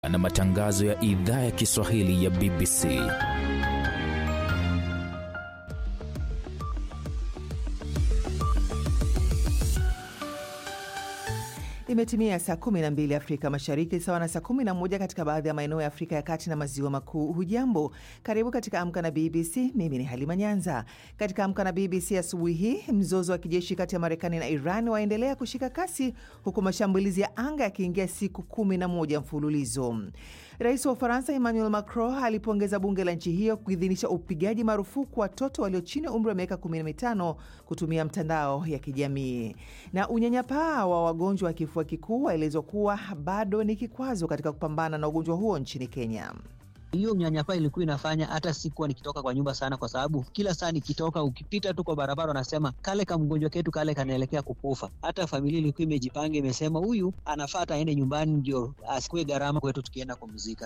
na matangazo ya idhaa ya Kiswahili ya BBC. Imetimia saa 12 Afrika Mashariki, sawa na saa 11 katika baadhi ya maeneo ya Afrika ya Kati na Maziwa Makuu. Hujambo, karibu katika Amka na BBC. Mimi ni Halima Nyanza. Katika Amka na BBC asubuhi hii, mzozo wa kijeshi kati ya Marekani na Iran waendelea kushika kasi, huku mashambulizi ya anga yakiingia siku 11 mfululizo. Rais wa Ufaransa Emmanuel Macron alipongeza bunge la nchi hiyo kuidhinisha upigaji marufuku watoto walio chini ya umri wa miaka 15 kutumia mtandao ya kijamii. Na unyanyapaa wa wagonjwa wa kifua kikuu waelezwa kuwa bado ni kikwazo katika kupambana na ugonjwa huo nchini Kenya. Hiyo unyanyapaa ilikuwa inafanya hata sikuwa nikitoka kwa nyumba sana, kwa sababu kila saa nikitoka, ukipita tu kwa barabara wanasema kale ka mgonjwa ketu kale kanaelekea kukufa. Hata familia ilikuwa imejipanga, imesema huyu anafaa hata aende nyumbani, ndio asikue gharama kwetu tukienda kumzika.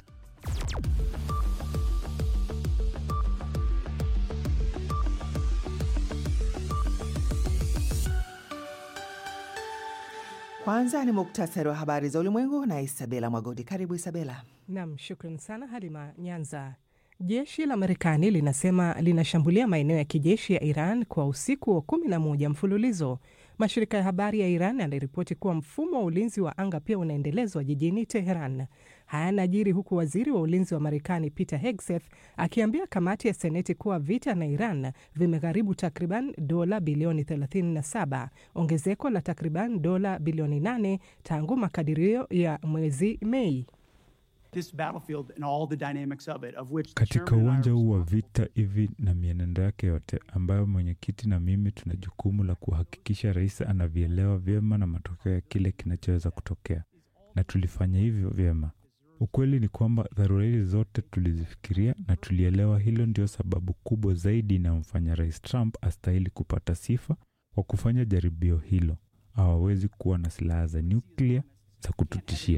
Kwanza ni muktasari wa habari za ulimwengu na Isabela Mwagodi. Karibu Isabela. Nam, shukran sana Halima Nyanza. Jeshi la Marekani linasema linashambulia maeneo ya kijeshi ya Iran kwa usiku wa kumi na moja mfululizo. Mashirika ya habari ya Iran yanaripoti kuwa mfumo wa ulinzi wa anga pia unaendelezwa jijini Teheran. Haya yanajiri huku waziri wa ulinzi wa Marekani Peter Hegseth akiambia kamati ya Seneti kuwa vita na Iran vimegharibu takriban dola bilioni 37, ongezeko la takriban dola bilioni 8 tangu makadirio ya mwezi Mei. Katika uwanja huu wa vita hivi na mienendo yake yote, ambayo mwenyekiti na mimi tuna jukumu la kuhakikisha rais anavielewa vyema na matokeo ya kile kinachoweza kutokea, na tulifanya hivyo vyema. Ukweli ni kwamba dharura hizi zote tulizifikiria na tulielewa. Hilo ndio sababu kubwa zaidi inayomfanya rais Trump astahili kupata sifa kwa kufanya jaribio hilo. Hawawezi kuwa na silaha za nyuklia za kututishia.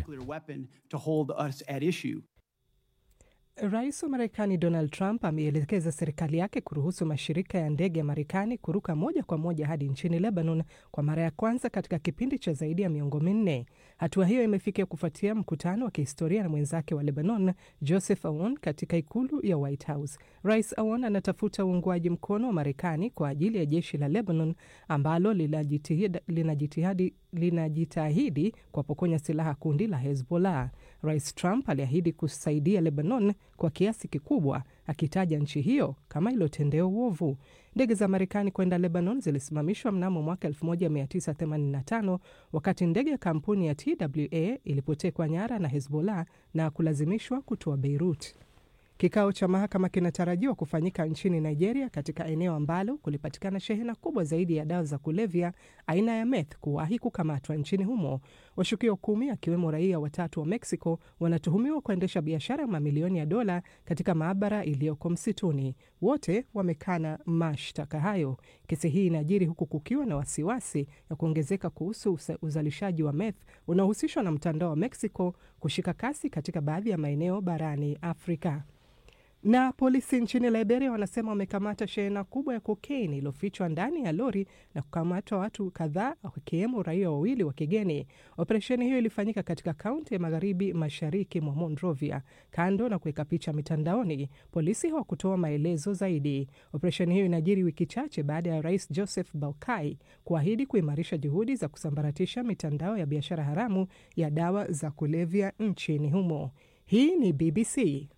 Rais wa Marekani Donald Trump ameelekeza serikali yake kuruhusu mashirika ya ndege ya Marekani kuruka moja kwa moja hadi nchini Lebanon kwa mara ya kwanza katika kipindi cha zaidi ya miongo minne. Hatua hiyo imefikia kufuatia mkutano wa kihistoria na mwenzake wa Lebanon Joseph Aoun katika ikulu ya White House. Rais Aoun anatafuta uungwaji mkono wa Marekani kwa ajili ya jeshi la Lebanon ambalo linajitahidi linajitahidi kuwapokonya silaha kundi la Hezbollah. Rais Trump aliahidi kusaidia Lebanon kwa kiasi kikubwa, akitaja nchi hiyo kama iliyotendewa uovu. Ndege za Marekani kwenda Lebanon zilisimamishwa mnamo mwaka 1985 wakati ndege ya kampuni ya TWA ilipotekwa nyara na Hezbollah na kulazimishwa kutoa Beirut. Kikao cha mahakama kinatarajiwa kufanyika nchini Nigeria, katika eneo ambalo kulipatikana shehena kubwa zaidi ya dawa za kulevya aina ya meth kuwahi kukamatwa nchini humo. Washukiwa kumi akiwemo raia watatu wa Mexico wanatuhumiwa kuendesha biashara ya mamilioni ya dola katika maabara iliyoko msituni. Wote wamekana mashtaka hayo. Kesi hii inajiri huku kukiwa na wasiwasi ya kuongezeka kuhusu uzalishaji wa meth unaohusishwa na mtandao wa Mexico kushika kasi katika baadhi ya maeneo barani Afrika. Na polisi nchini Liberia wanasema wamekamata shehena kubwa ya kokaini iliyofichwa ndani ya lori na kukamatwa watu kadhaa wakiwemo raia wawili wa kigeni. Operesheni hiyo ilifanyika katika kaunti ya magharibi mashariki mwa Monrovia. Kando na kuweka picha mitandaoni, polisi hawakutoa maelezo zaidi. Operesheni hiyo inajiri wiki chache baada ya rais Joseph Boakai kuahidi kuimarisha juhudi za kusambaratisha mitandao ya biashara haramu ya dawa za kulevya nchini humo. Hii ni BBC.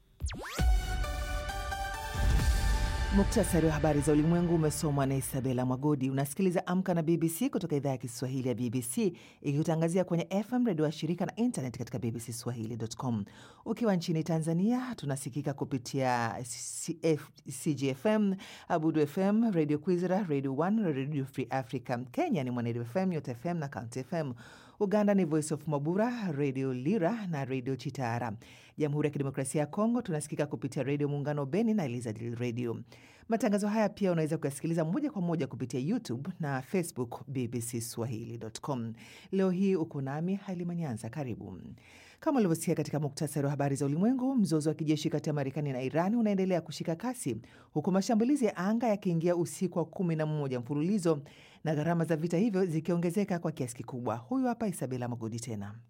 Muktasari wa habari za ulimwengu umesomwa na Isabela Mwagodi. Unasikiliza Amka na BBC kutoka idhaa ya Kiswahili ya BBC ikikutangazia kwenye FM redio wa shirika na internet katika bbcswahili.com. Ukiwa nchini Tanzania tunasikika kupitia CF, CGFM, Abudu FM, Radio Kwizera, Radio One, Radio Free Africa. Kenya ni Mwanedu FM, Nyota FM na County FM. Uganda ni Voice of Mabura, Radio Lira na Radio Chitara. Jamhuri ya Kidemokrasia ya Kongo tunasikika kupitia Redio Muungano Beni na Elizadil Radio. Matangazo haya pia unaweza kuyasikiliza moja kwa moja kupitia YouTube na Facebook BBC Swahili.com. Leo hii uko nami Halima Nyanza, karibu. Kama ulivyosikia katika muktasari wa habari za ulimwengu, mzozo wa kijeshi kati ya Marekani na Iran unaendelea kushika kasi huku mashambulizi ya anga yakiingia usiku wa kumi na mmoja mfululizo na gharama za vita hivyo zikiongezeka kwa kiasi kikubwa. Huyu hapa Isabela Magodi tena.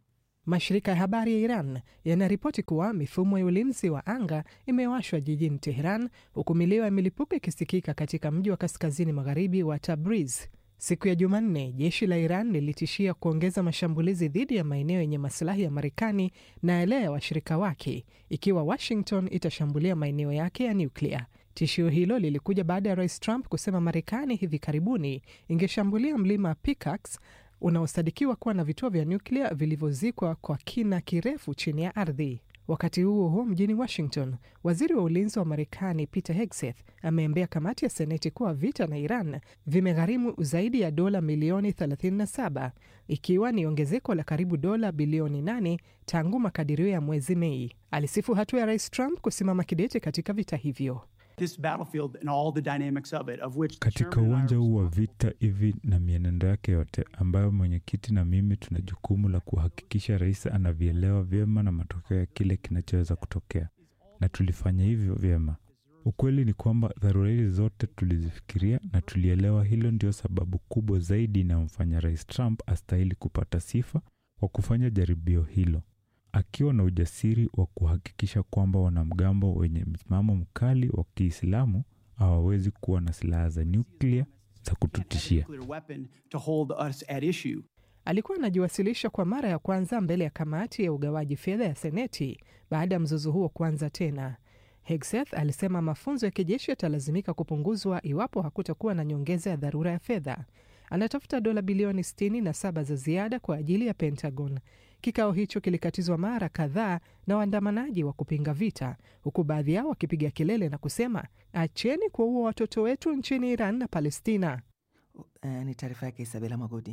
Mashirika ya habari ya Iran yanaripoti kuwa mifumo ya ulinzi wa anga imewashwa jijini Teheran, huku milio ya milipuko ikisikika katika mji wa kaskazini magharibi wa Tabriz. Siku ya Jumanne, jeshi la Iran lilitishia kuongeza mashambulizi dhidi ya maeneo yenye masilahi ya Marekani na yale ya washirika wake ikiwa Washington itashambulia maeneo yake ya nyuklia. Tishio hilo lilikuja baada ya rais Trump kusema Marekani hivi karibuni ingeshambulia mlima Piccaxe unaosadikiwa kuwa na vituo vya nyuklia vilivyozikwa kwa kina kirefu chini ya ardhi. Wakati huo huo, mjini Washington, waziri wa ulinzi wa Marekani Peter Hegseth ameambia kamati ya Seneti kuwa vita na Iran vimegharimu zaidi ya dola milioni 37 ikiwa ni ongezeko la karibu dola bilioni 8 tangu makadirio ya mwezi Mei. Alisifu hatua ya rais Trump kusimama kidete katika vita hivyo. this battlefield and all the dynamics of it, of which the Katika chairman and I uwanja are huu wa responsible. vita hivi na mienendo yake yote, ambayo mwenyekiti na mimi tuna jukumu la kuhakikisha rais anavielewa vyema na matokeo ya kile kinachoweza kutokea, na tulifanya hivyo vyema. Ukweli ni kwamba dharura hizi zote tulizifikiria na tulielewa. Hilo ndio sababu kubwa zaidi inayomfanya rais Trump astahili kupata sifa kwa kufanya jaribio hilo, akiwa na ujasiri wa kuhakikisha kwamba wanamgambo wenye msimamo mkali wa Kiislamu hawawezi kuwa na silaha za nyuklia za kututishia. Nuclear weapon to hold us at issue. Alikuwa anajiwasilisha kwa mara ya kwanza mbele ya kamati ya ugawaji fedha ya Seneti baada ya mzozo huo kuanza tena. Hegseth alisema mafunzo ya kijeshi yatalazimika kupunguzwa iwapo hakutakuwa na nyongeza ya dharura ya fedha. Anatafuta dola bilioni 67 za ziada kwa ajili ya Pentagon. Kikao hicho kilikatizwa mara kadhaa na waandamanaji wa kupinga vita, huku baadhi yao wakipiga kelele na kusema acheni kuwaua watoto wetu nchini Iran na Palestina. Uh, ni taarifa yake Isabela Magodi.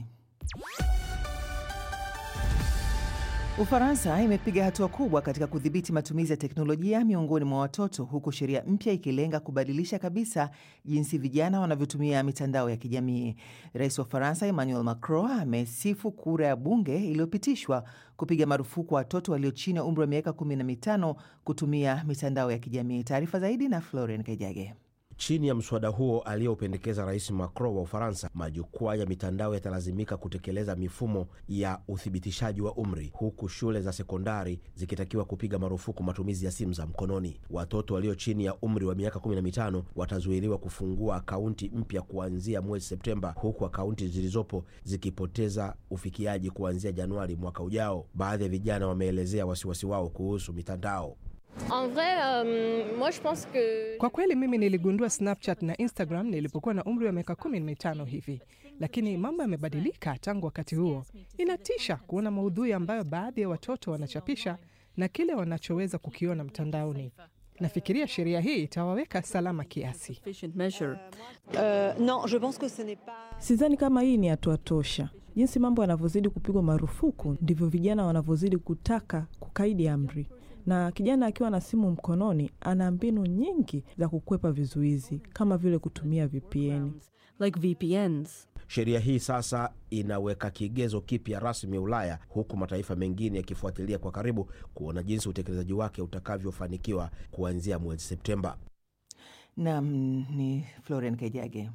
Ufaransa imepiga hatua kubwa katika kudhibiti matumizi ya teknolojia miongoni mwa watoto huku sheria mpya ikilenga kubadilisha kabisa jinsi vijana wanavyotumia mitandao ya kijamii. Rais wa Ufaransa Emmanuel Macron amesifu kura ya bunge iliyopitishwa kupiga marufuku watoto walio chini ya umri wa miaka kumi na mitano kutumia mitandao ya kijamii. Taarifa zaidi na Florian Kejage. Chini ya mswada huo aliyoupendekeza Rais Macron wa Ufaransa, majukwaa ya mitandao yatalazimika kutekeleza mifumo ya uthibitishaji wa umri, huku shule za sekondari zikitakiwa kupiga marufuku matumizi ya simu za mkononi. Watoto walio chini ya umri wa miaka 15 watazuiliwa kufungua akaunti mpya kuanzia mwezi Septemba, huku akaunti zilizopo zikipoteza ufikiaji kuanzia Januari mwaka ujao. Baadhi ya vijana wameelezea wasiwasi wao kuhusu mitandao. En vrai, euh, moi je pense que Kwa kweli mimi niligundua Snapchat na Instagram nilipokuwa na umri wa miaka kumi na mitano hivi, lakini mambo yamebadilika tangu wakati huo. Inatisha kuona maudhui ambayo baadhi ya watoto wanachapisha na kile wanachoweza kukiona mtandaoni. Nafikiria sheria hii itawaweka salama kiasi. sufficient measure. Euh, non, je pense que ce n'est pas... Sidhani kama hii ni hatua tosha. Jinsi mambo yanavyozidi kupigwa marufuku, ndivyo vijana wanavyozidi kutaka kukaidi amri, na kijana akiwa na simu mkononi ana mbinu nyingi za kukwepa vizuizi kama vile kutumia VPN. Like VPNs. Sheria hii sasa inaweka kigezo kipya rasmi Ulaya, huku mataifa mengine yakifuatilia kwa karibu kuona jinsi utekelezaji wake utakavyofanikiwa kuanzia mwezi Septemba. Nam ni Florian Kejage.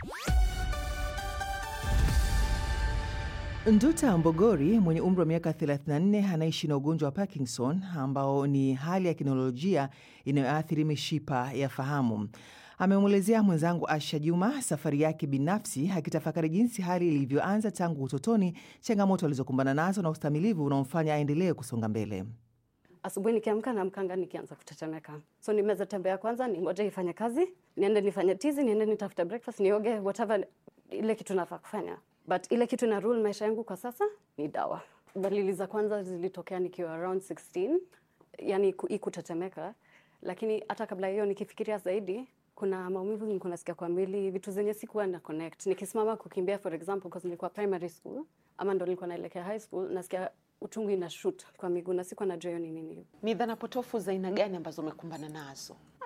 Nduta Mbogori mwenye umri wa miaka 34 anaishi na ugonjwa wa Parkinson ambao ni hali ya kinolojia inayoathiri mishipa ya fahamu. Amemwelezea mwenzangu Asha Juma safari yake binafsi, akitafakari jinsi hali ilivyoanza tangu utotoni, changamoto alizokumbana nazo na ustamilivu unaomfanya aendelee kusonga mbele. Asubuhi nikiamka naamkanga nikianza kutetemeka, so nimeza tembea kwanza, ningoje ifanye kazi, niende nifanye tizi, niende nitafute breakfast, nioge, whatever ile kitu nafaa kufanya, but ile kitu na rule maisha yangu kwa sasa ni dawa. Dalili za kwanza zilitokea nikiwa around 16, yani ku- hii kutetemeka, lakini hata kabla hiyo nikifikiria zaidi kuna maumivu nilikuwa nasikia kwa mwili, vitu zenye sikuwa na connect. Nikisimama kukimbia for example, because nilikuwa primary school ama ndo nilikuwa naelekea high school, nasikia utungu ina shoot kwa miguu na sikuwa najua hiyo ni nini. Ni dhana potofu za aina gani ambazo umekumbana nazo?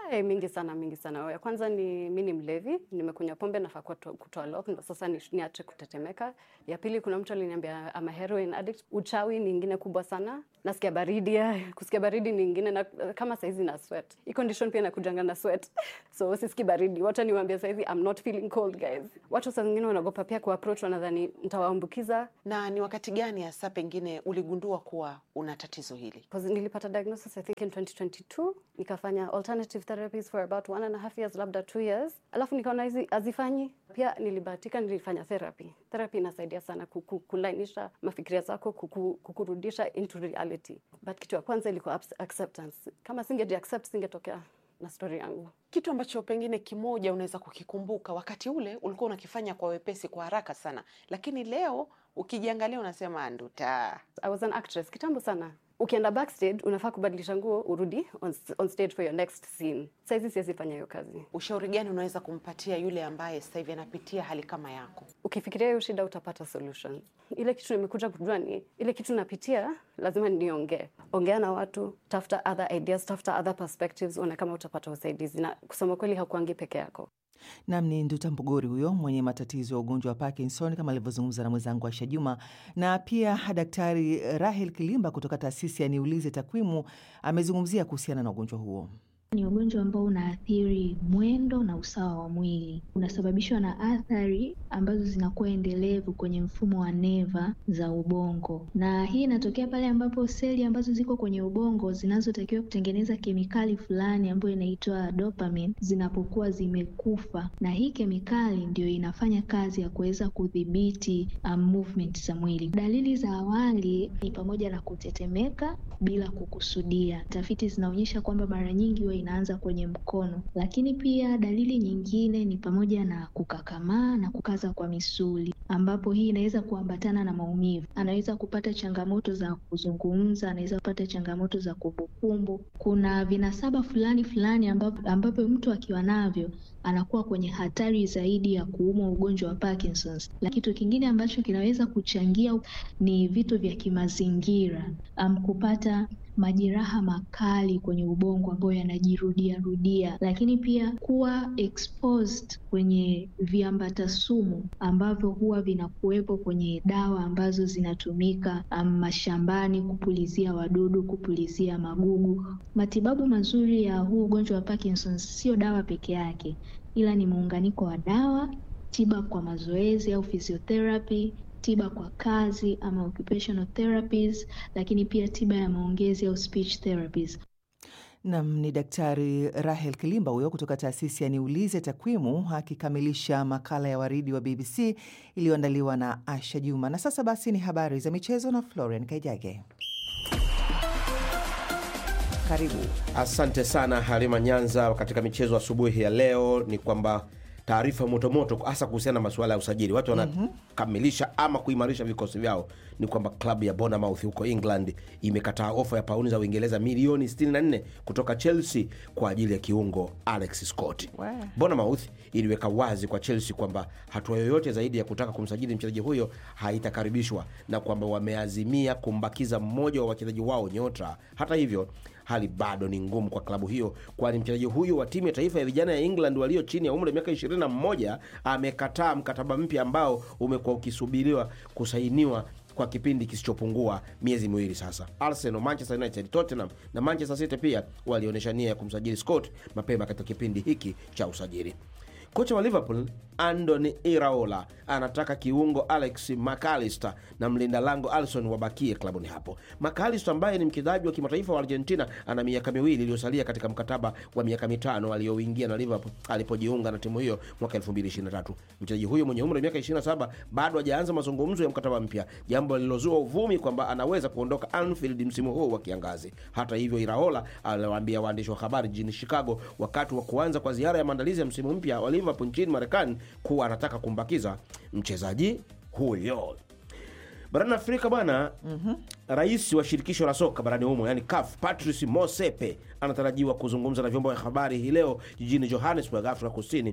Ay, mingi sana mingi sana. Ya kwanza ni mi ni mlevi, nimekunywa pombe nafaa kuwa to- kutoa lock, ndo sasa ni- niache kutetemeka. Ya pili, kuna mtu aliniambia ama heroin addict. Uchawi ni ingine kubwa sana, nasikia baridi. Kusikia baridi ni ingine, na kama saizi na sweat. Hii condition pia inakujanga na sweat, so siski baridi. Wacha niwaambie saizi I'm not feeling cold guys. Watu saa zingine wanaogopa pia kuapproach, wanadhani nitawaambukiza. Na ni wakati gani hasa pengine uligundua kuwa una tatizo hili? 'Cause nilipata diagnosis I think in 2022 nikafanya alternative therapies for about one and a half years labda two years alafu nikaona hizi hazifanyi pia nilibahatika nilifanya therapy therapy inasaidia sana kuku, kulainisha mafikiria zako kuku, kukurudisha into reality but kitu ya kwanza ilikuwa abs- acceptance kama singeji accept singetokea na story yangu Kitu ambacho pengine kimoja unaweza kukikumbuka, wakati ule ulikuwa unakifanya kwa wepesi, kwa haraka sana, lakini leo ukijiangalia unasema nduta. I was an actress kitambo sana ukienda backstage unafaa kubadilisha nguo urudi on, on stage for your next scene saizi siwezi fanya hiyo kazi Ushauri gani unaweza kumpatia yule ambaye sasa hivi anapitia hali kama yako? ukifikiria hiyo shida utapata solution. Ile kitu nimekuja kujua ni ile kitu napitia, lazima niongee. Ongea na watu, tafuta other ideas, tafuta other perspectives, ona kama utapata usaidizi, na kusema kweli hakuangi peke yako. Nam ni Nduta Mpugori huyo mwenye matatizo ya ugonjwa wa Parkinson kama alivyozungumza na mwenzangu Aisha Juma, na pia Daktari Rahel Kilimba kutoka taasisi ya Niulize Takwimu amezungumzia kuhusiana na ugonjwa huo. Ni ugonjwa ambao unaathiri mwendo na usawa wa mwili. Unasababishwa na athari ambazo zinakuwa endelevu kwenye mfumo wa neva za ubongo, na hii inatokea pale ambapo seli ambazo ziko kwenye ubongo zinazotakiwa kutengeneza kemikali fulani ambayo inaitwa dopamine zinapokuwa zimekufa, na hii kemikali ndio inafanya kazi ya kuweza kudhibiti um, movement za mwili. Dalili za awali ni pamoja na kutetemeka bila kukusudia. Tafiti zinaonyesha kwamba mara nyingi huwa inaanza kwenye mkono, lakini pia dalili nyingine ni pamoja na kukakamaa na kukaza kwa misuli, ambapo hii inaweza kuambatana na maumivu. Anaweza kupata changamoto za kuzungumza, anaweza kupata changamoto za kumbukumbu. Kuna vinasaba fulani fulani ambapo, ambapo mtu akiwa navyo anakuwa kwenye hatari zaidi ya kuumwa ugonjwa wa Parkinson's. Na kitu kingine ambacho kinaweza kuchangia ni vitu vya kimazingira, um, kupata majeraha makali kwenye ubongo ambayo yanajirudia rudia, lakini pia kuwa exposed kwenye viambata sumu ambavyo huwa vinakuwepo kwenye dawa ambazo zinatumika um, mashambani kupulizia wadudu, kupulizia magugu. Matibabu mazuri ya huu ugonjwa wa Parkinson's sio dawa peke yake, ila ni muunganiko wa dawa, tiba kwa mazoezi au physiotherapy tiba kwa kazi ama occupational therapies, lakini pia tiba ya maongezi au speech therapies. Nam ni Daktari Rahel Kilimba huyo kutoka taasisi ya Niulize Takwimu akikamilisha makala ya waridi wa BBC iliyoandaliwa na Asha Juma. Na sasa basi ni habari za michezo na Florian Kaijage. Karibu. Asante sana Halima Nyanza. Katika michezo asubuhi ya leo ni kwamba taarifa motomoto hasa kuhusiana na masuala ya usajili, watu wanakamilisha ama kuimarisha vikosi vyao. Ni kwamba klabu ya Bournemouth huko England imekataa ofa ya pauni za Uingereza milioni 64 kutoka Chelsea kwa ajili ya kiungo Alex Scott. Bournemouth iliweka wazi kwa Chelsea kwamba hatua yoyote zaidi ya kutaka kumsajili mchezaji huyo haitakaribishwa na kwamba wameazimia kumbakiza mmoja wa wachezaji wao nyota. Hata hivyo hali bado ni ngumu kwa klabu hiyo, kwani mchezaji huyo wa timu ya taifa ya vijana ya England walio chini ya umri wa miaka 21 amekataa mkataba mpya ambao umekuwa ukisubiriwa kusainiwa kwa kipindi kisichopungua miezi miwili sasa. Arsenal, Manchester United, Tottenham na Manchester City pia walionyesha nia ya kumsajili Scott mapema katika kipindi hiki cha usajili. Kocha wa Liverpool Andoni Iraola anataka kiungo Alex McAllister na mlinda lango Alisson wabakie klabuni hapo. McAllister ambaye ni mchezaji wa kimataifa wa Argentina ana miaka miwili iliyosalia katika mkataba wa miaka mitano aliyouingia na Liverpool alipojiunga na timu hiyo mwaka 2023. Mchezaji huyo mwenye umri wa miaka 27 bado hajaanza mazungumzo ya mkataba mpya, jambo lililozua uvumi kwamba anaweza kuondoka Anfield msimu huu wa kiangazi. Hata hivyo, Iraola aliwaambia waandishi wa habari jijini Chicago wakati wa kuanza kwa ziara ya maandalizi ya msimu mpya wa Liverpool nchini Marekani kuwa anataka kumbakiza mchezaji huyo. Barani Afrika bwana, rais wa shirikisho la soka barani humo yani CAF Patrice Motsepe anatarajiwa kuzungumza na vyombo vya habari hii leo jijini Johannesburg, Afrika Kusini,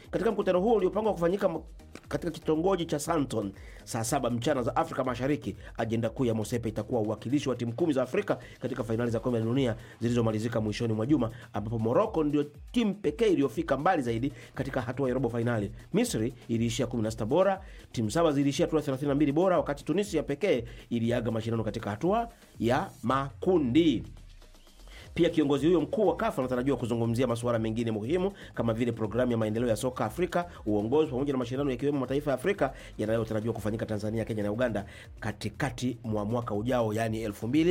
Katika mkutano huo uliopangwa kufanyika m- katika kitongoji cha Santon saa saba mchana za Afrika Mashariki, ajenda kuu ya Mosepe itakuwa uwakilishi wa timu kumi za Afrika katika fainali za kombe la dunia zilizomalizika mwishoni mwa juma, ambapo Moroko ndio timu pekee iliyofika mbali zaidi katika hatua ya robo fainali. Misri iliishia 16 bora, timu saba ziliishia hatua 32 bora, wakati Tunisia pekee iliaga mashindano katika hatua ya makundi. Pia kiongozi huyo mkuu wa KAFU anatarajiwa kuzungumzia masuala mengine muhimu kama vile programu ya maendeleo ya soka Afrika, uongozi pamoja na mashindano yakiwemo mataifa ya Afrika yanayotarajiwa kufanyika Tanzania, Kenya na Uganda katikati mwa mwaka ujao, yaani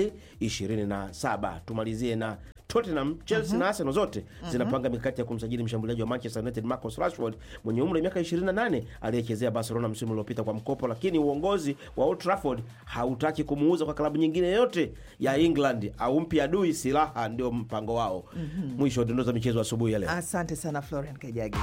2027. Tumalizie na Tottenham, Chelsea na Arsenal zote zinapanga mikakati ya kumsajili mshambuliaji wa Manchester United Marcus Rashford mwenye umri wa miaka 28 aliyechezea Barcelona msimu uliopita kwa mkopo, lakini uongozi wa Old Trafford hautaki kumuuza kwa klabu nyingine yoyote ya England au mpi adui silaha, ndio mpango wao. Mwisho wa dondoo za michezo asubuhi ya leo. Asante sana Florian Kajagi.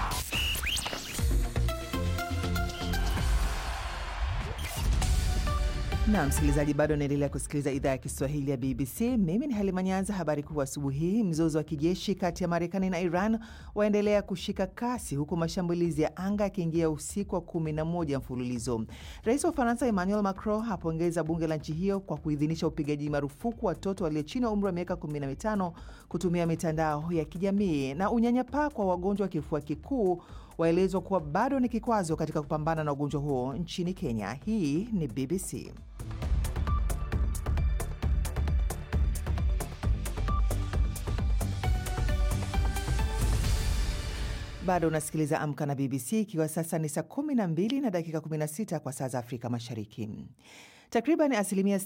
na msikilizaji, bado unaendelea kusikiliza idhaa ya Kiswahili ya BBC. Mimi ni Halima Nyanza. Habari kuu asubuhi hii: mzozo wa kijeshi kati ya Marekani na Iran waendelea kushika kasi, huku mashambulizi ya anga yakiingia usiku wa kumi na moja mfululizo. Rais wa Ufaransa Emmanuel Macron apongeza bunge la nchi hiyo kwa kuidhinisha upigaji marufuku watoto walio chini ya umri wa miaka 15 kutumia mitandao ya kijamii. Na unyanyapaa kwa wagonjwa wa kifua kikuu waelezwa kuwa bado ni kikwazo katika kupambana na ugonjwa huo nchini Kenya. Hii ni BBC. Bado unasikiliza Amka na BBC, ikiwa sasa ni saa 12 na dakika 16 kwa saa za Afrika Mashariki. Takriban asilimia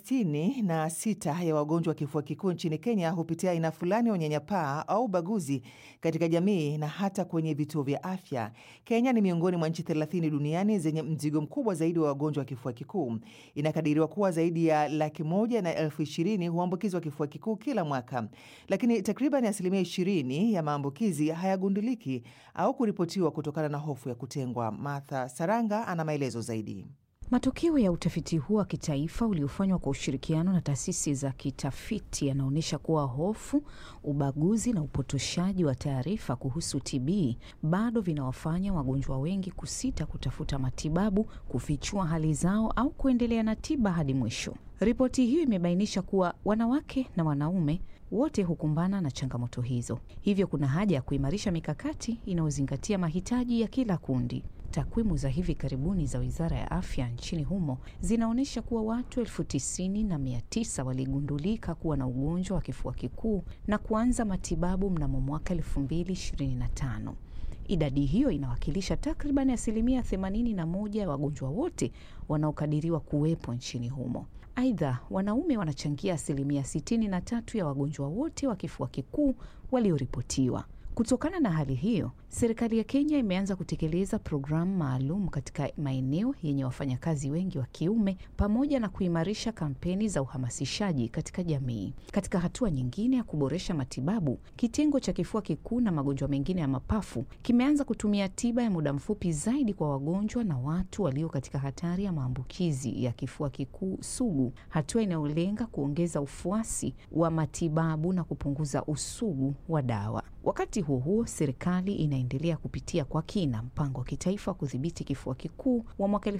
66 ya wagonjwa wa kifua kikuu nchini Kenya hupitia aina fulani ya unyanyapaa au ubaguzi katika jamii na hata kwenye vituo vya afya. Kenya ni miongoni mwa nchi 30 duniani zenye mzigo mkubwa zaidi wa wagonjwa wa kifua kikuu. Inakadiriwa kuwa zaidi ya laki moja na elfu ishirini huambukizwa kifua kikuu kila mwaka, lakini takriban asilimia 20 ya maambukizi hayagunduliki au kuripotiwa kutokana na hofu ya kutengwa. Martha Saranga ana maelezo zaidi. Matokeo ya utafiti huu wa kitaifa uliofanywa kwa ushirikiano na taasisi za kitafiti yanaonyesha kuwa hofu, ubaguzi na upotoshaji wa taarifa kuhusu TB bado vinawafanya wagonjwa wengi kusita kutafuta matibabu, kufichua hali zao au kuendelea na tiba hadi mwisho. Ripoti hiyo imebainisha kuwa wanawake na wanaume wote hukumbana na changamoto hizo, hivyo kuna haja ya kuimarisha mikakati inayozingatia mahitaji ya kila kundi. Takwimu za hivi karibuni za wizara ya afya nchini humo zinaonyesha kuwa watu elfu tisini na mia tisa waligundulika kuwa na ugonjwa wa kifua kikuu na kuanza matibabu mnamo mwaka elfu mbili ishirini na tano. Idadi hiyo inawakilisha takriban asilimia 81 ya wagonjwa wote wanaokadiriwa kuwepo nchini humo. Aidha, wanaume wanachangia asilimia 63 ya wagonjwa wote wa kifua kikuu walioripotiwa. Kutokana na hali hiyo, serikali ya Kenya imeanza kutekeleza programu maalum katika maeneo yenye wafanyakazi wengi wa kiume pamoja na kuimarisha kampeni za uhamasishaji katika jamii. Katika hatua nyingine ya kuboresha matibabu, kitengo cha kifua kikuu na magonjwa mengine ya mapafu kimeanza kutumia tiba ya muda mfupi zaidi kwa wagonjwa na watu walio katika hatari ya maambukizi ya kifua kikuu sugu, hatua inayolenga kuongeza ufuasi wa matibabu na kupunguza usugu wa dawa. Wakati huo huo, serikali inaendelea kupitia kwa kina mpango wa kitaifa wa kudhibiti kifua kikuu wa mwaka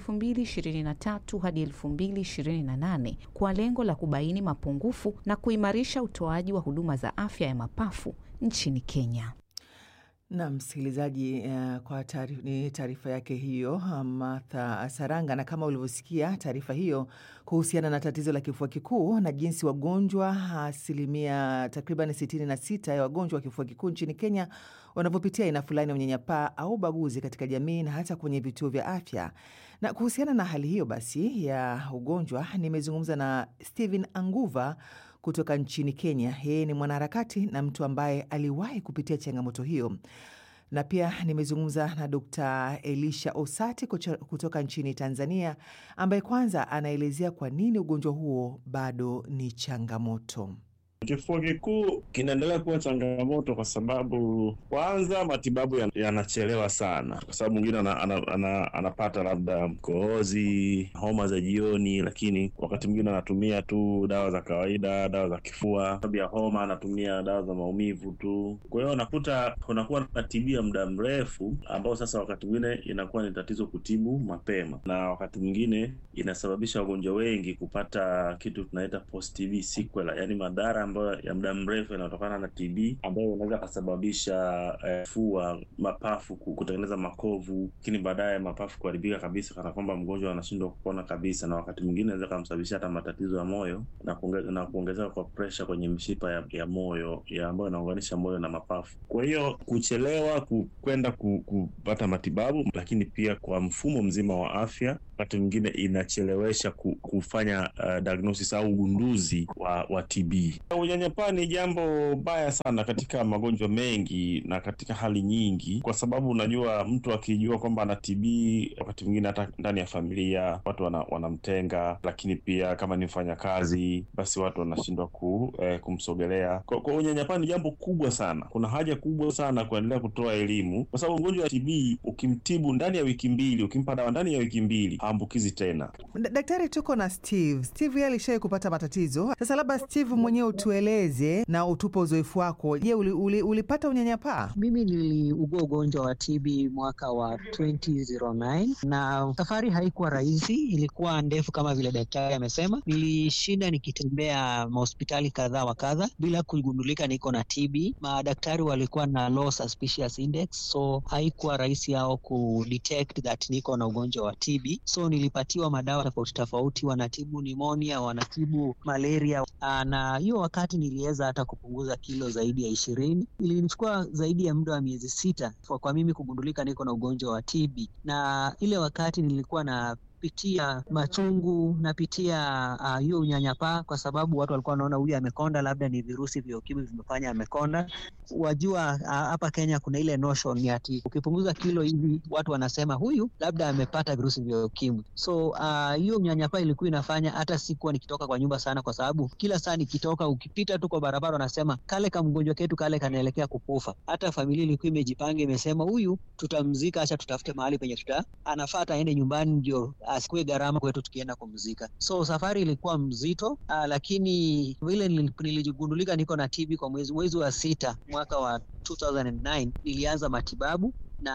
2023 hadi 2028 kwa lengo la kubaini mapungufu na kuimarisha utoaji wa huduma za afya ya mapafu nchini Kenya. Na msikilizaji, uh, kwa taarifa, ni taarifa yake hiyo Martha Saranga. Na kama ulivyosikia taarifa hiyo kuhusiana na tatizo la kifua kikuu na jinsi wagonjwa asilimia takriban 66 ya wagonjwa wa kifua kikuu nchini Kenya wanavyopitia aina fulani ya unyanyapaa au ubaguzi katika jamii na hata kwenye vituo vya afya. Na kuhusiana na hali hiyo basi ya ugonjwa, nimezungumza na Stephen Anguva kutoka nchini Kenya. Yeye ni mwanaharakati na mtu ambaye aliwahi kupitia changamoto hiyo, na pia nimezungumza na Dr. Elisha Osati kutoka nchini Tanzania, ambaye kwanza anaelezea kwa nini ugonjwa huo bado ni changamoto. Kifua kikuu kinaendelea kuwa changamoto kwa sababu kwanza matibabu yanachelewa ya sana, kwa sababu mwingine ana, ana, ana, anapata labda mkohozi, homa za jioni, lakini wakati mwingine anatumia tu dawa za kawaida, dawa za kifua. Sababu ya homa anatumia dawa za maumivu tu. Kwa hiyo unakuta kunakuwa na TB ya muda mrefu, ambao sasa wakati mwingine inakuwa ni tatizo kutibu mapema, na wakati mwingine inasababisha wagonjwa wengi kupata kitu tunaita post TB sequela, yani madhara ambayo ya muda mrefu yanayotokana na TB ambayo inaweza kasababisha eh, fua, mapafu kutengeneza makovu, lakini baadaye mapafu kuharibika kabisa, kana kwamba mgonjwa anashindwa kupona kabisa, na wakati mwingine inaweza kamsababisha hata matatizo ya moyo na kuonge, na kuongezeka kwa presha kwenye mishipa ya, ya moyo ya ambayo inaunganisha moyo na mapafu. Kwa hiyo kuchelewa kwenda ku, kupata matibabu, lakini pia kwa mfumo mzima wa afya wakati mwingine inachelewesha kufanya uh, diagnosis au ugunduzi wa, wa TB. Unyanyapaa ni jambo baya sana katika magonjwa mengi na katika hali nyingi, kwa sababu unajua mtu akijua kwamba ana TB, wakati mwingine hata ndani ya familia watu wana, wanamtenga, lakini pia kama ni mfanyakazi, basi watu wanashindwa ku, eh, kumsogelea. Kwa, kwa unyanyapaa ni jambo kubwa sana. Kuna haja kubwa sana kuendelea kutoa elimu, kwa sababu mgonjwa wa TB ukimtibu ndani ya wiki mbili, ukimpa dawa ndani ya wiki mbili haambukizi tena. Daktari, tuko na Steve. Steve yeye alishawahi kupata matatizo. Sasa labda Steve mwenyewe utueleze na utupe uzoefu wako. Je, uli, uli, ulipata unyanyapaa? Mimi niliugua ugonjwa wa TB mwaka wa 2009 na safari haikuwa rahisi, ilikuwa ndefu kama vile daktari amesema. Nilishinda nikitembea mahospitali kadha wa kadha bila kugundulika niko na TB. Madaktari walikuwa na low suspicious index, so haikuwa rahisi yao kudetect that niko na ugonjwa wa TB. So nilipatiwa madawa tofauti tofauti, wanatibu nimonia, wanatibu malaria, na hiyo wakati niliweza hata kupunguza kilo zaidi ya ishirini. Ilinichukua zaidi ya muda wa miezi sita kwa, kwa mimi kugundulika niko na ugonjwa wa TB, na ile wakati nilikuwa na pitia machungu napitia hiyo uh, unyanyapaa kwa sababu watu walikuwa wanaona huyu amekonda, labda ni virusi vya ukimwi vimefanya amekonda. Wajua hapa uh, Kenya kuna ile notion ati ukipunguza kilo hivi watu wanasema huyu labda amepata virusi vya ukimwi. So hiyo uh, unyanyapaa ilikuwa inafanya hata sikuwa nikitoka kwa nyumba sana, kwa sababu kila saa nikitoka, ukipita tu kwa barabara wanasema kale ka mgonjwa ketu kale kanaelekea kukufa. Hata familia ilikuwa imejipanga, imesema huyu tutamzika, acha tutafute mahali penye tuta anafaa aende nyumbani ndio asikuwe gharama kwetu tukienda kumzika. So safari ilikuwa mzito uh, lakini vile nilijigundulika niko na TB kwa mwezi mwezi wa sita mwaka wa 2009 nilianza matibabu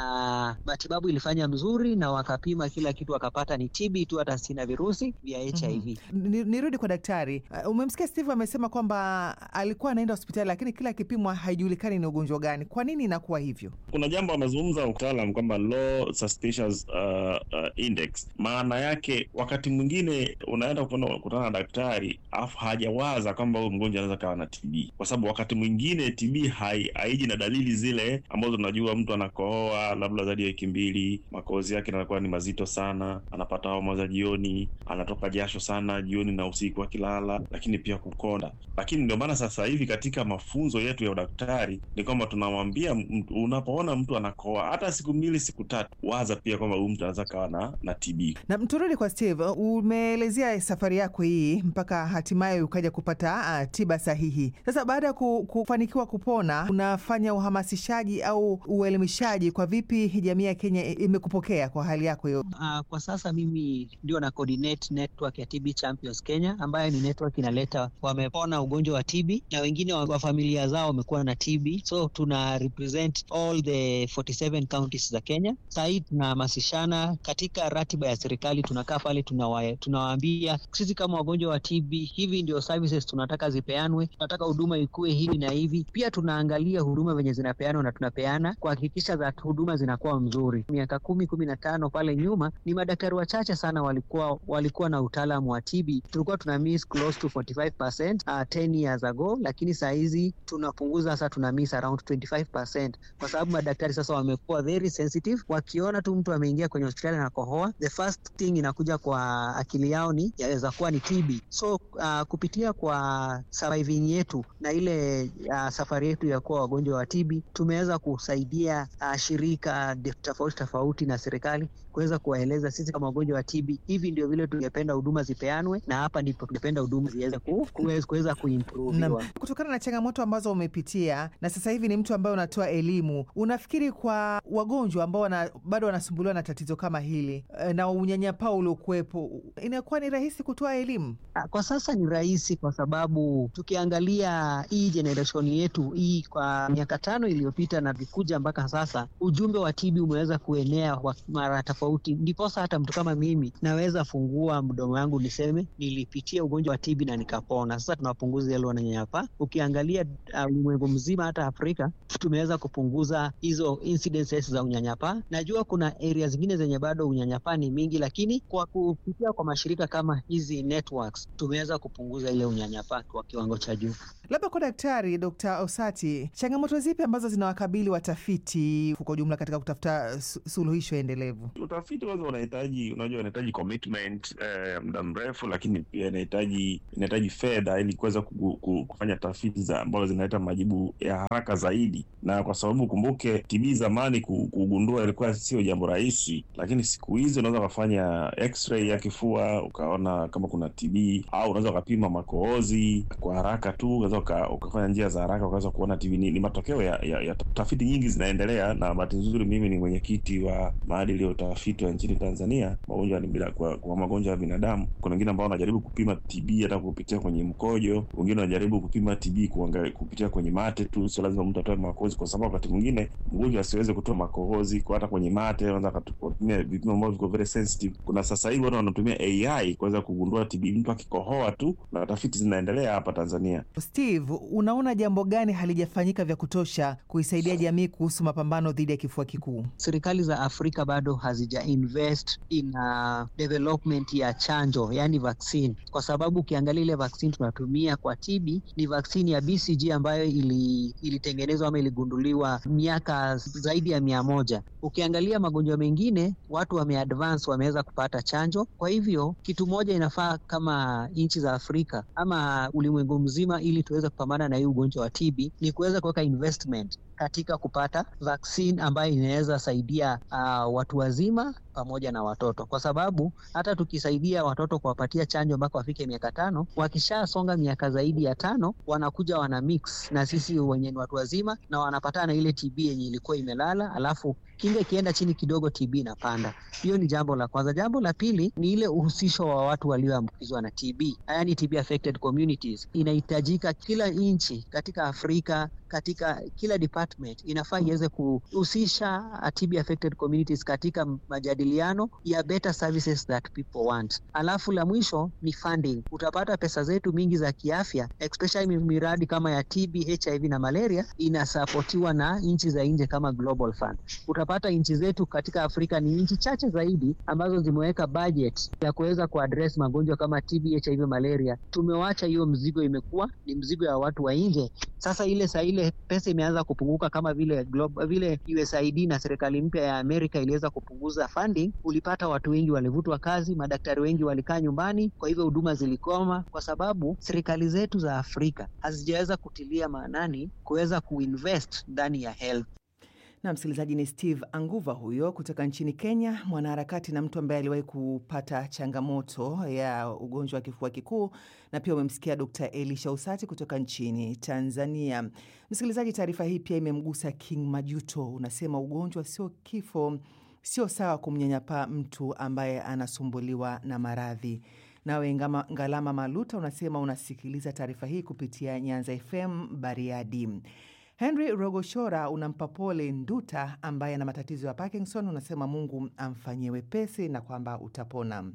na matibabu ilifanya mzuri na wakapima kila kitu wakapata ni TB tu, hata sina virusi vya HIV. Mm-hmm. Nirudi kwa daktari. Uh, umemsikia Steve amesema kwamba alikuwa anaenda hospitali lakini kila kipimwa haijulikani ni ugonjwa gani. Kwa nini inakuwa hivyo? Kuna jambo amezungumza utaalam kwamba low suspicious uh, uh, index. Maana yake wakati mwingine unaenda kukutana na daktari afu hajawaza kwamba huyu mgonjwa anaweza kawa na TB, kwa sababu wakati mwingine TB haiji na dalili zile ambazo unajua mtu anakohoa labda zaidi ya wiki mbili, makohozi yake yanakuwa ni mazito sana, anapata homa za jioni, anatoka jasho sana jioni na usiku akilala, lakini pia kukonda. Lakini ndio maana sasa hivi katika mafunzo yetu ya udaktari ni kwamba tunamwambia unapoona mtu anakohoa hata siku mbili siku tatu, waza pia kwamba huyu mtu anaweza kawa na, na TB. Na turudi kwa Steve, umeelezea safari yako hii mpaka hatimaye ukaja kupata uh, tiba sahihi. Sasa baada ya kufanikiwa kupona, unafanya uhamasishaji au uelimishaji kwa vipi jamii ya Kenya imekupokea kwa hali yako hiyo? Uh, kwa sasa mimi ndio na coordinate network ya TB Champions Kenya, ambayo ni network inaleta wamepona ugonjwa wa TB na wengine wa familia zao wamekuwa na TB, so tuna represent all the 47 counties za Kenya. Saa hii tunahamasishana katika ratiba ya serikali, tunakaa pale tunawa, tunawaambia sisi kama wagonjwa wa TB hivi ndio services tunataka zipeanwe, tunataka huduma ikuwe hivi na hivi. Pia tunaangalia huduma venye zinapeanwa na tunapeana kuhakikisha za huduma zinakuwa mzuri. Miaka kumi kumi na tano pale nyuma ni madaktari wachache sana walikuwa walikuwa na utaalamu wa TB. Tulikuwa tuna miss close to 45% uh, 10 years ago, lakini saa hizi tunapunguza sasa, tuna miss around 25% kwa sababu madaktari sasa wamekuwa very sensitive. Wakiona tu mtu ameingia kwenye hospitali na kohoa, the first thing inakuja kwa akili yao ni yaweza kuwa ni TB. So uh, kupitia kwa surviving yetu na ile uh, safari yetu ya kuwa wagonjwa wa TB tumeweza kusaidia uh, shirika mashirika tofauti tofauti na serikali kuweza kuwaeleza sisi kama wagonjwa wa TB, hivi ndio vile tungependa huduma zipeanwe, na hapa ndipo tungependa huduma ziweze ku, kuweza kuimproviwa. Kutokana na changamoto ambazo umepitia na sasa hivi ni mtu ambaye unatoa elimu, unafikiri kwa wagonjwa ambao wana, bado wanasumbuliwa na tatizo kama hili na unyanyapaa uliokuwepo, inakuwa ni rahisi kutoa elimu? Kwa sasa ni rahisi, kwa sababu tukiangalia hii generation yetu hii kwa miaka tano iliyopita na vikuja mpaka sasa, ujumbe wa TB umeweza kuenea kwa mara tofauti, ndiposa hata mtu kama mimi naweza fungua mdomo wangu niseme nilipitia ugonjwa wa TB na nikapona. Sasa tunapunguza ile wananyanyapaa. Ukiangalia ulimwengu uh, mzima, hata Afrika tumeweza kupunguza hizo incidences za unyanyapaa. Najua kuna area zingine zenye bado unyanyapaa ni mingi, lakini kwa kupitia kwa mashirika kama hizi networks tumeweza kupunguza ile unyanyapaa kwa kiwango cha juu. Labda kwa Daktari Dr. Osati, changamoto zipi ambazo zinawakabili watafiti kwa ujumla katika kutafuta suluhisho endelevu? Utafiti kwanza unahitaji, unajua, unahitaji commitment ya eh, muda mrefu, lakini pia inahitaji inahitaji fedha ili kuweza kufanya tafiti za ambazo zinaleta majibu ya haraka zaidi, na kwa sababu kumbuke, TB zamani kugundua ilikuwa sio jambo rahisi, lakini siku hizi unaweza ukafanya x-ray ya kifua ukaona kama kuna TB, au unaweza ukapima makohozi kwa haraka tu, unaweza ukafanya njia za haraka ukaweza kuona TB. Ni, ni matokeo ya, ya, ya tafiti nyingi zinaendelea, na bahati nzuri mimi ni mwenyekiti wa maadili ya utafiti wa nchini Tanzania magonjwa ni kwa, kwa magonjwa ya binadamu. Kuna wengine ambao wanajaribu kupima TB hata kupitia kwenye mkojo, wengine wanajaribu kupima TB kuangalia kupitia kwenye mate tu. Sio lazima mtu atoe makohozi, kwa sababu wakati mwingine mgonjwa asiweze kutoa makohozi kwa hata kwenye mate, anaweza akatumia vipimo ambavyo viko very sensitive. Kuna sasa hivi watu wanatumia AI kuweza kugundua TB mtu akikohoa tu, na tafiti zinaendelea hapa Tanzania. Steve, unaona jambo gani halijafanyika vya kutosha kuisaidia jamii kuhusu mapambano dhidi ya kifua kikuu? Serikali za Afrika bado hazija invest in uh, development ya chanjo, yani vaccine, kwa sababu ukiangalia ile vaccine tunatumia kwa TB ni vaccine ya BCG ambayo ili, ilitengenezwa ama iligunduliwa miaka zaidi ya mia moja. Ukiangalia magonjwa mengine watu wameadvance, wameweza kupata chanjo. Kwa hivyo kitu moja inafaa kama nchi za Afrika ama ulimwengu mzima, ili tuweze kupambana na hii ugonjwa wa TB ni kuweza kuweka investment katika kupata vaccine ambayo inaweza saidia uh, watu wazima pamoja na watoto, kwa sababu hata tukisaidia watoto kuwapatia chanjo mpaka wafike miaka tano, wakishasonga miaka zaidi ya tano wanakuja wana mix na sisi wenye ni watu wazima na wanapatana na ile TB yenye ilikuwa imelala, alafu kinga ikienda chini kidogo, TB inapanda. Hiyo ni jambo la kwanza. Jambo la pili ni ile uhusisho wa watu walioambukizwa na TB, yani TB affected communities. Inahitajika kila nchi katika Afrika katika kila department inafaa iweze kuhusisha TB affected communities katika majadiliano ya better services that people want. Alafu la mwisho ni funding. Utapata pesa zetu mingi za kiafya, especially miradi kama ya TB, HIV na malaria inasapotiwa na nchi za nje kama Global Fund. Utapata nchi zetu katika Afrika ni nchi chache zaidi ambazo zimeweka budget ya kuweza kuaddress magonjwa kama TB, HIV, malaria. Tumewacha hiyo mzigo, imekuwa ni mzigo ya watu wa nje. Sasa ile saa ile pesa imeanza kupunguka kama vile global, vile USAID na serikali mpya ya Amerika iliweza kupunguza funding, ulipata watu wengi walivutwa kazi, madaktari wengi walikaa nyumbani, kwa hivyo huduma zilikoma, kwa sababu serikali zetu za Afrika hazijaweza kutilia maanani kuweza kuinvest ndani ya health. Na msikilizaji, ni Steve Anguva huyo kutoka nchini Kenya, mwanaharakati na mtu ambaye aliwahi kupata changamoto ya ugonjwa wa kifua kikuu, na pia umemsikia Dr. Elisha Usati kutoka nchini Tanzania. Msikilizaji, taarifa hii pia imemgusa King Majuto. Unasema ugonjwa sio kifo, sio sawa kumnyanyapaa mtu ambaye anasumbuliwa na maradhi. Nawe Ngalama Maluta unasema unasikiliza taarifa hii kupitia Nyanza FM Bariadi. Henry Rogoshora unampa pole Nduta ambaye ana matatizo ya Parkinson, unasema Mungu amfanyie wepesi na kwamba utapona.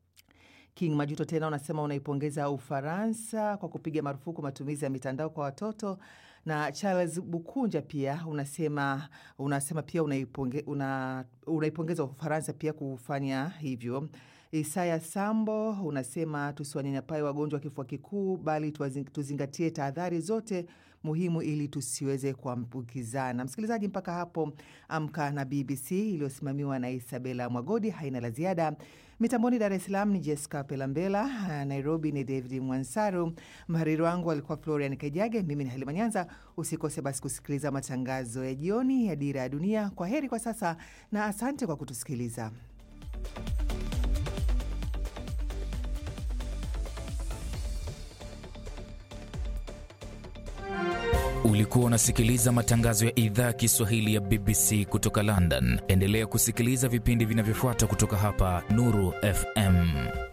King Majuto tena unasema unaipongeza Ufaransa kwa kupiga marufuku matumizi ya mitandao kwa watoto, na Charles Bukunja pia unasema unasema pia unaiponge, una, unaipongeza Ufaransa pia kufanya hivyo. Isaya Sambo unasema tusiwanyanyapae wagonjwa wa kifua kikuu, bali tuzingatie tahadhari zote muhimu ili tusiweze kuambukizana. Msikilizaji, mpaka hapo Amka na BBC iliyosimamiwa na Isabela Mwagodi haina la ziada. Mitamboni Dar es Salaam ni Jessica Pelambela, Nairobi ni David Mwansaru, mhariri wangu alikuwa Florian Kajage, mimi ni Halima Nyanza. Usikose basi kusikiliza matangazo ya jioni ya Dira ya Dunia. Kwa heri kwa sasa na asante kwa kutusikiliza. Ulikuwa unasikiliza matangazo ya idhaa ya Kiswahili ya BBC kutoka London. Endelea kusikiliza vipindi vinavyofuata kutoka hapa Nuru FM.